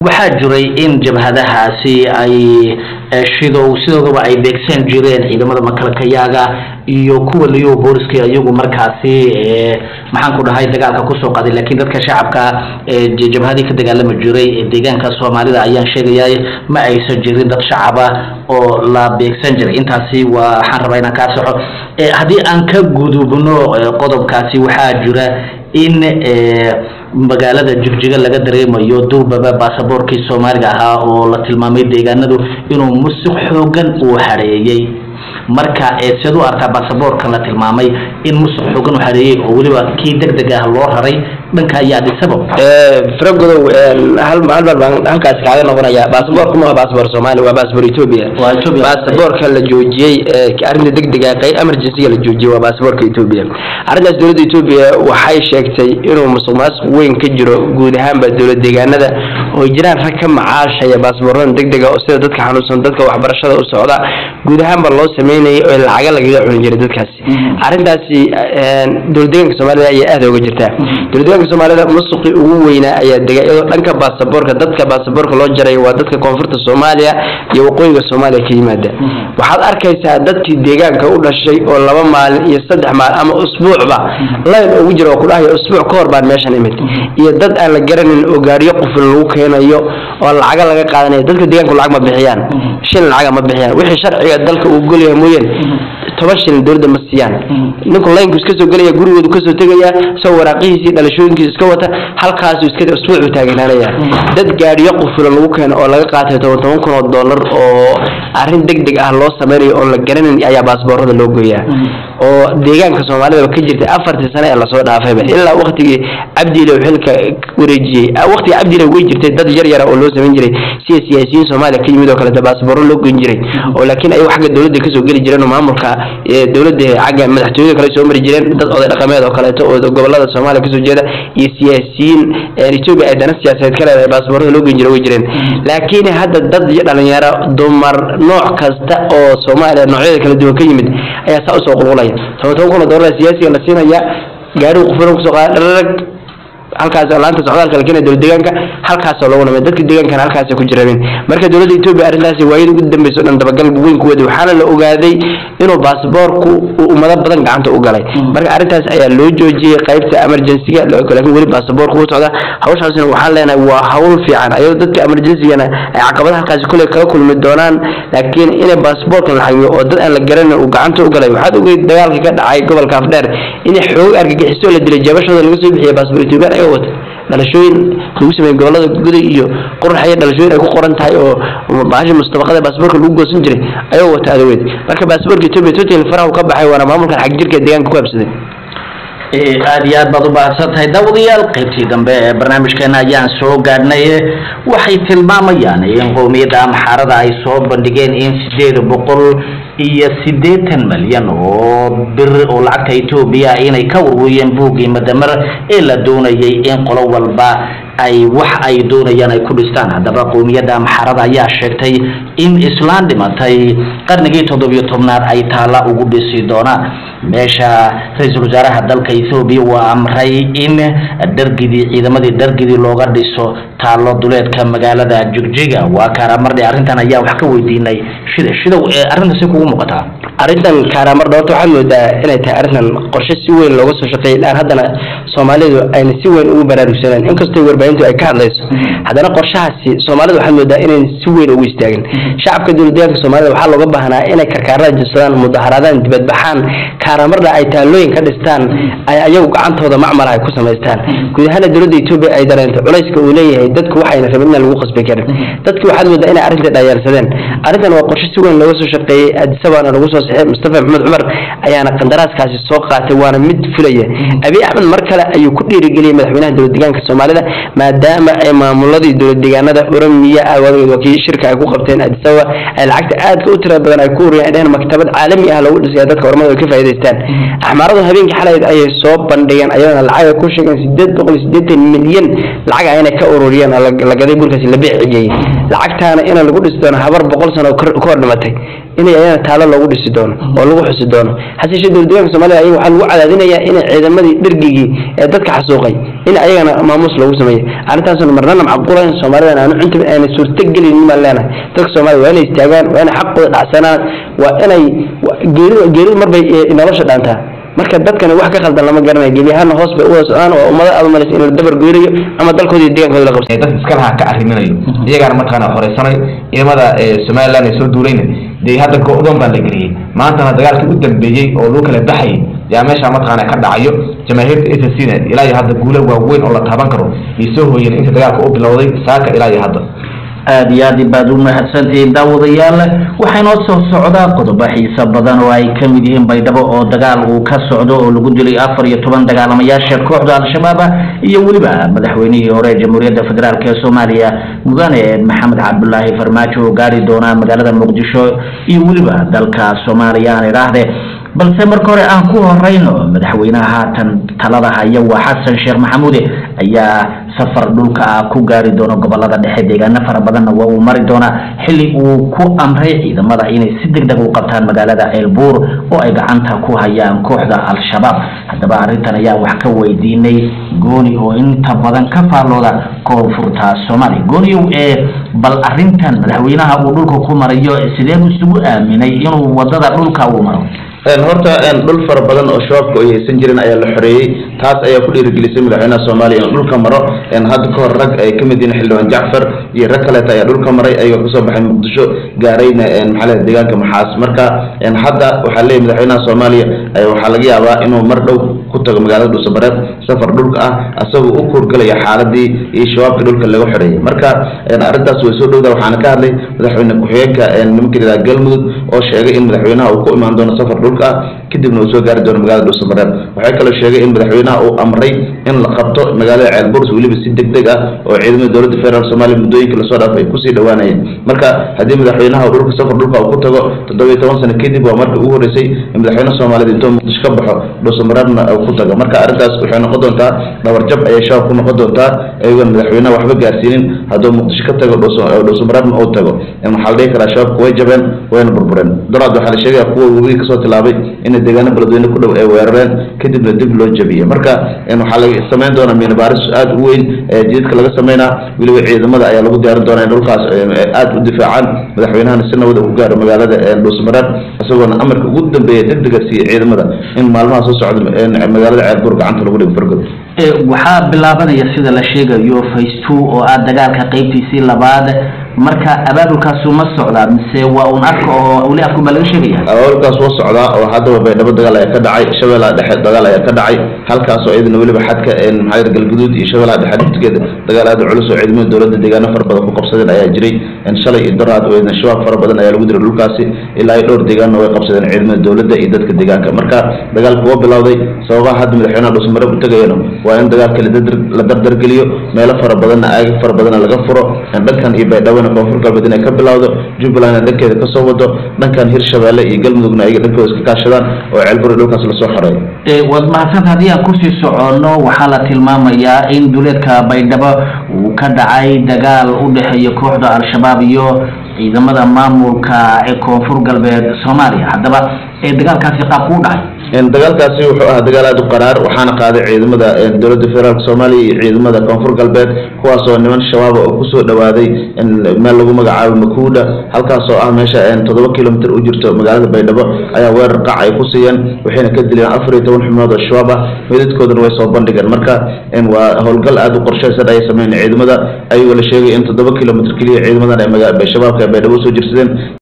waxaa jiray in jabhadahaasi ay shidow sidoodaba ay beegsan jireen ciidamada makalkayaaga iyo kuwa liyo booliska iyagu markaasi maxaan ku dhahay dagaalka kusoo qaaday laakiin dadka shacabka jabhadii ka dagaalami jiray deegaanka soomaalida ayaan sheegaya ma aysan jirin dad shacaba oo la beegsan jiray intaasi waa waxaan rabaa inaan kaa saxo haddii aan ka gudubno qodobkaasi waxaa jira in magaalada jigjiga laga dareemayo durbaba baasaboorkii soomaaliga ahaa oo la tilmaamay deegaanadu inuu musuq xoogan uu hareeyey marka seed u arkaa baasaboorkan la tilmaamay in musuq xoogan uu hareeyey oo weliba kii deg deg ah loo raray dhanka ayaa dhisaba faragodow hal hal mar baan halkaas kaaga noqonaya baasaboorka ma baasaboor soomaali waa baasaboor etoobiya waa Ethiopia. baasaboorka la joojiyey ee arrinta degdega qey emergencyga la joojiyey waa baasaboorka etoobiya arrintaas dowladda etoobiya waxay sheegtay inuu musuq maasuq weyn ka jiro guud ahaanba dowlad deegaanada oo jiraan rag ka macaashaya baasaboorada degdega oo sida dadka xanuunsan dadka waxbarashada u socda guud ahaanba loo sameynayay oo lacaga lagaga cuni jiray dadkaasi arrintaasi dowlad deegaanka soomaalida ayaa aada uga jirtaa dowlad deegaanka soomaalida musuqii ugu weynaa ayaa dega iyadoo dhanka baasaboorka dadka baasaboorka loo jaray waa dadka koonfurta soomaaliya iyo waqooyiga soomaaliya ka yimaada waxaad arkaysaa dadkii deegaanka u dhashay oo laba maalin iyo saddex maalin ama usbuucba layn ugu jira oo kudhahaya usbuuc ka hor baan meeshan imid iyo dad aan la garanin oo gaariyo quful lagu keenayo oo lacaga laga qaadanayo dadka deegaanku lacag ma bixiyaan shilin lacaga ma bixiyaan wixii sharciga dalka uu golyahay mooyeen toban shilin dowladda ma siiyaan ninku laynku iska soo gelaya gurigoodu kasoo tegaya isagoo waraaqihiisii dhalashooyinkiisa iska wata halkaasuu iska usbuucu taagnaanaya dad gaadhiyo qufula lagu keeno oo laga qaatay toban toban kun oo dollar oo arrin deg deg ah loo sameynayo oon la garanin ayaa baasboorada loo gooyaa oo deegaanka soomaalida ka jirtay afartii sane ee lasoo dhaafayba ilaa waktigii cabdiilow xilka wareejiyey waktigii cabdiilow way jirtay dad yar yara oo loo sameyn jiray sida siyaasiyiin soomaaliya ka yimid oo kaleeta baasbooro loo goyn jiray oo laakiin ay xagga dowladda kasoo geli jireen oo maamulka ee dowladda xagga madaxtooyada kale soo mari jireen dad oday dhaqameed oo kaleeto oo gobolada soomaaliya kasoo jeeda iyo siyaasiyiin etoobiya ay dana siyaasadeed ka leedahay baasboorada loo goyn jiray way jireen laakiin hadda dad iyo dhalinyaro dumar nooc kasta oo soomaaliya noocyada kala duwan ka yimid ayaa saa usoo qulqulaya toban toban kun oo dollar siyaasiga la siinaya gaarigu qufulan kusoo qaada dhararag halkaas laanta socdaalka la keenaya dowlad deegaanka halkaasoo lagu namay dadka deegaankana halkaasay ku jirabeen marka dowladda etoobiya arrintaasi waayada ugu dambeysa o dhan dabagal weyn ku waday waxaana la ogaaday inuu baasboorku uu ummado badan gacanta u galay marka arrintaas ayaa loo joojiyey qaybta emergencyga laakiin weli baasaboorku u socda hawshaasina waxaan leenahay waa hawl fiican ayadoo dadka emergencygana ay caqabada halkaasi kule kala kulmi doonaan laakiin inay baasaboorka la xamiyo oo dad aan la garanin uu gacanta u galay waxaad ogeyd dagaalkii ka dhacay gobolka afdheer in xoog argagixiso la dilay jeebashooda laga soo bixiyay baasboor etoobiyan ayagoo wata dhalashooyin lagu sameeyey gobolada guday iyo qurxaya dhalashooyin ay ku qoran tahay oo bahasha mustabaqada baasaboorka lagu goosan jiray ayagoo wata adaweed marka baasaboorka etoobiya total farahu ka baxay waana maamulkan xag jirka deegaanka ku habsaday aada iyo aad baad u baahsan tahay daawadayaal qaybtii dambe ee barnaamijkeena ayaan soo gaadhnay waxay tilmaamayaan in qowmiyadda amxaarada ay soo bandhigeen in sideed boqol iyo siddeetan malyan oo bir oo lacagta etoobiya inay ka warweeyeen buuggii madamar ee la doonayay in qolo walba ay wax ay doonayaan ay ku dhistaan haddaba qowmiyadda amxaarada ayaa sheegtay in islaan dhimatay qarnigii toddobiyo tobnaad ay taala ugu dhisi doonaan meesha ra-iisul wasaaraha dalka ethoobiya waa amray in dhargidii ciidamadii dhargidii looga dhiso taalo duleedka magaalada jigjiga waa kaaramardi arrintan ayaa wax ka weydiinay shida shida arrintaasi kugu muuqataa arrintan kaaraamardha horta waxaad moodaa inay tahay arrintan qorshe si weyn looga soo shaqeeyay dhaan haddana soomaalidu ayna si weyn ugu baraarugsaneen inkastoo warbaahintu ay ka hadlayso haddana qorshahaasi soomaalida waxaad moodaa inayn si weyn ugu istaagin shacabka dowladdeegaanka soomaalida waxaa looga baahnaa inay karkaarada jirsadaan mudaharaadaan dibadbaxaan kaaraamardha ay taalooyin ka dhistaan ay ayagu gacantooda macmala ay ku samaystaan guud ahaana dowladda etoobiya ay dareento culayska uu leeyahay dadku waxayna rabin inaan lagu qasbi karin dadki waxaad moodaa inay arrinta dhayaarsadeen arrintan waa qorshe si weyn looga soo shaqeeyey adisabaana lagu soo saxey mustafa maxamed cumar ayaana qandaraaskaasi soo qaatay waana mid fulaya abiy axmed mar kale ayuu ku dhiirigeliyey madaxweynaha dowlad deegaanka soomaalida maadaama ay maamuladii dowlad deegaanada oromiya awaadood wakiil shirka ay ku qabteen adisababa ay lacagta aadka u tira badan ay ku uriyeen dheheen maktabad caalami ah lagu dhisaya dadka ormada ay ka faa'iidaystaan axmaaradu habeenkii xalayd ayay soo bandhigeen ayadana lacag ay ku sheegeen sideed boqol sideetan milyan lacag ah inay ka ururiyeen oo la gaday burkaasi la beecigeyey lacagtaana ina lagu dhisi doono habar boqol sano ka hor dhimatay inay ayana taalo loogu dhisi doono oo lagu xusi doono hasiishe dowladdeegaanka soomaalida ayaga waxaa lagu cadaadinayaa inay ciidamadii dhergigii ee dadka xasuuqay in ayagana maamuus lagu sameeyo arrintaasna marnana macquulayn soomaalidan aanu cunta aanay suurtagelinin baan leenahay dadka soomaalida waa inay istaagaan waa inay xaqooda dhacsanaan waa inay geeridu geeridu marbay nolosha dhaantaa marka dadkani wax ka khaldan lama garanayo gebi ahaana hoos bay u wada socdaan waa ummado aad umalaysa in la dabar goynayo ama dalkooda iyo deegaankooda la qabsay dad iska lahaa ka arriminayo iyagaana mataqaana horeysanayo ciidamada somaliland ee soo duulayna dee hadda go-doon baa la geliyey maantana dagaalkii u dambeeyey oo lagu kala baxayay yaa meesha mataqaana ka dhacayo jamaahiirta s c na ilaa iyo hadda guulo waaweyn oo la taaban karo ay soo hooyeen inta dagaalka u bilowday saaka ilaa iyo hadda aada iyo aad baad u mahadsantihiin daawadayaal waxaa inoo soo socdaa qodobo xiiso badan oo ay ka mid yihiin baydhabo oo dagaal uu ka socdo oo lagu dilay afar iyo toban dagaalamayaasha kooxda al-shabaab iyo weliba madaxweynihii hore ee jamhuuriyadda federaalk ee soomaaliya mudane maxamed cabdulaahi farmaajo oo gaari doona magaalada muqdisho iyo weliba dalka soomaaliya aan idhaahde balse marka hore aan ku horeyno madaxweynaha haatan talada haya waa xasan sheekh maxamuude ayaa safar dhulka ah ku gaari doona gobolada dhexe deegaano fara badanna waa uu mari doonaa xilli uu ku amray ciidamada inay si deg deg u qabtaan magaalada ceelbuur oo ay gacanta ku hayaan kooxda al-shabaab haddaba arrintan ayaa wax ka weydiinay gooni oo inta badan ka faallooda koonfurta soomaaliya gooniyow ee bal arrintan madaxweynaha uu dhulka ku marayo sidee buu isugu aaminay inuu wadada dhulka uu maro horta dhul fara badan oo shabaabku ay haysan jireen ayaa la xoreeyey taas ayaa ku dhiirigelisay madaxweynaha soomaaliya inuu dhulka maro hadda ka hor rag ay ka mid yihiin xildhibaan jacfar iyo rag kaleeta ayaa dhulka maray ayagoo kasoo baxay muqdisho gaarayna maxaa leedahay deegaanka maxaas marka hadda waxaa leeyahay madaxweynaha soomaaliya waxaa laga yaabaa inuu mar dhow ku tago magaalada dhuusamareeb safar dhulka ah asagoo u kuurgalaya xaaladii iyo shabaabkii dhulka laga xoreeyey marka arrintaas way soo dhowdaa waxaana ka hadlay madaxweyne ku-xigeenka nimanka yidhaha galmudug oo sheegay in madaxweynaha uu ku imaan doono safar dhulka ah kadibna uu soo gaari doono magaalada dhuusamareeb waxay kaloo sheegay in madaxweynaha uu amray in la qabto magaalada ceelburs weliba si deg deg ah oo ciidamada dowladda federaalk soomaaliya muddooyinka lasoo dhaafay ay kusii dhowaanayeen marka haddii madaxweynaha dhulka safar dhulka uu ku tago toddobiyo toban sano kadib waa markii ugu horreysay in madaxweyne soomaaliyeed intuu muqdisho ka baxo dhuusamareebna uu ku tago marka arrintaas waxay noqon doontaa dhabarjab ayay shabaab ku noqon doontaa iyagoon madaxweynaha waxba gaarsiinin hadduu muqdisho ka tago dhuusamareebna uu tago waxaa la dhihi karaa shabaabku way jabeen wayna burbureen daraad waxaa la sheegaya kuwa webiga kasoo tilaabay inay deegaano beledweyne ku dhow ay weerareen kadibna dib loo jabiyey marka waxaa laga samayn doonaa miinabaaris aada u weyn jidadka laga sameynaa weliba ciidamada ayaa lagu diyaarin doonaa in dhulkaas aada u difaacaan madaxweynahana si nabad ku gaaro magaalada dhuusamareeb isagoona amarka ugu dambeeya deg dega siiyey ciidamada in maalmaha soo socda magaalada ceelbuur gacanta lagu dhigo fargod waxaa bilaabanaya sida la sheegayo face two oo ah dagaalka qeybtiisii labaad marka abaabulkaasu ma socdaa mise waa un afka oo weli afku baa laga sheegaya abaabulkaas waa socdaa oo haddaba baydhabo dagaal ayaa ka dhacay shabeellaha dhexe dagaal ayaa ka dhacay halkaas oo iyadana weliba xadka maxaa galguduud iyo shabeellaha dhexe dhulkeeda dagaal aada culus oo ciidamada dowladda deegaano fara badan ku qabsadeen ayaa jiray shalay iyo daraad weydna shabaab fara badan ayaa lagu diray dhulkaasi ilaa iyo dhowr deegaanna way qabsadeen ciidamada dowladda iyo dadka deegaanka marka dagaalku waa bilowday sababaha hadda madaxweynaha dhuusamareeb u tegayana waa in dagaalka la dardargeliyo meelo fara badanna aagag fara badanna laga furo dhankan iyo baydhabona koonfur galbeed inay ka bilowdo jubbalandna dhankeeda kasoo wado dhankan hirshabeelle iyo galmudugna ayaga dhankooda iska kaashadaan oo ceelburi dhulkaas lasoo xoreeyo waad mahadsanta haddii aan kusii soconno waxaa la tilmaamayaa in duleedka baydhabo uu ka dhacay dagaal u dhexeeya kooxda al-shabaab iyo ciidamada maamulka ee koonfur galbeed soomaaliya haddaba dagaalkaasi qaabku u dhacay dagaalkaasi wuxuu ahaa dagaal aada u qaraar waxaana qaaday ciidamada dowladda federaalk soomaaliya iyo ciidamada koonfur galbeed kuwaasoo niman shabaaba oo kusoo dhawaaday meel lagu magacaabo makuudha halkaas oo ah meesha toddoba kilomitr u jirto magaalada baydhabo ayaa weerar qac ay ku siiyeen waxayna ka dileen afar iyo toban xubnood oo shabaab ah meedadkoodana way soo bandhigeen marka waa howlgal aada u qorshaysan ayay sameyn ciidamada ayagoo la sheegay in toddoba kilomitr keliya ciidamadan ay shabaabka baydhabo usoo jirsadeen